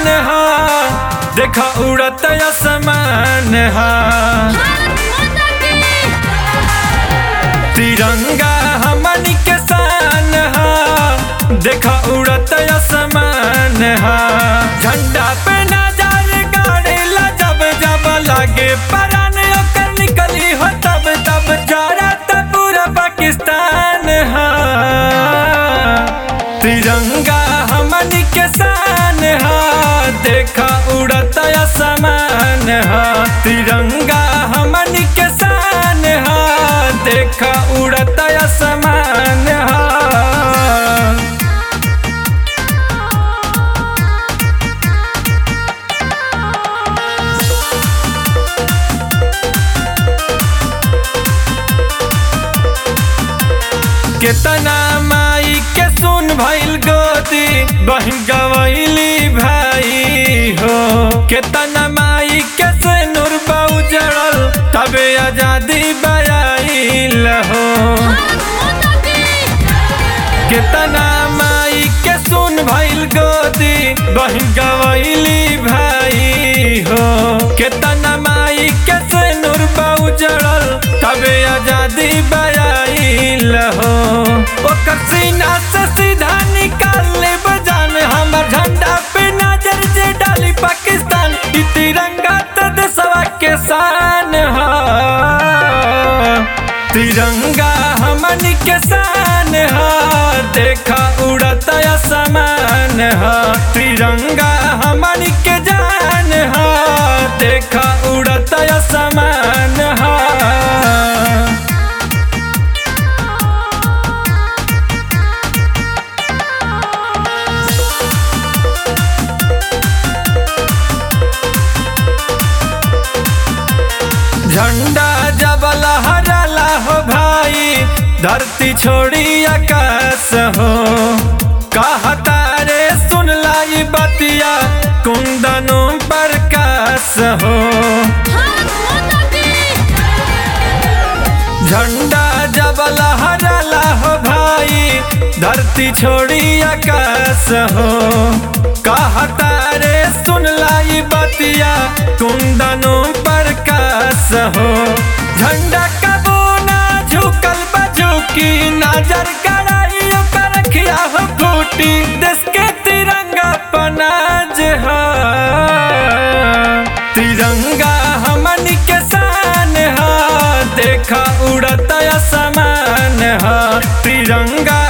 हा देखा उड़त आसमान हा तिरंगा हमनी के शान हा देखा उड़त आसमान हा झंडा पे नजर गाड़ेला जब जब लागे परान ओकर निकली हो तब तब जरत पूरा पाकिस्तान हा तिरंगा हमनी के शान हा देखा उड़त आसमान हा तिरंगा हमनी के शान हा देखा उड़त आसमान हा केतना माई के सुन भइल गोदी बहन गवैली भाई हो केतना माई के से नूर उजड़ल तबे आजादी बयाइल हो केतना माई के सुन भइल गोदी बहन गवैली भाई हो केतना माई के से नूर उजड़ल तबे आजादी बयाइल हो ओकर सीना से सीधा निकाल ले बजान हमर झंडा पे नजर जे डाली पाकिस्तान ई तिरंगा त देशवा के शान हा तिरंगा हमनी के शान हा देखा उड़त आसमान हा तिरंगा हमनी के जान हा देखा उड़त आसमान हा झंडा जब लहराला हो भाई धरती छोड़ी आकाश हो कहता रे सुन लाई बतिया कुंदनों प्रकाश हो झंडा जब लहराला हो भाई धरती छोड़ी आकाश हो कहता रे सुन लाई बतिया कुंदनों प्रकाश हो झंडा कबो ना झुकल बझुकी नजर गड़ाई ओकर रखिया हो फूटी देश के तिरंगा पनाज हा तिरंगा हमनी के शान हा देखा उड़त आसमान हा तिरंगा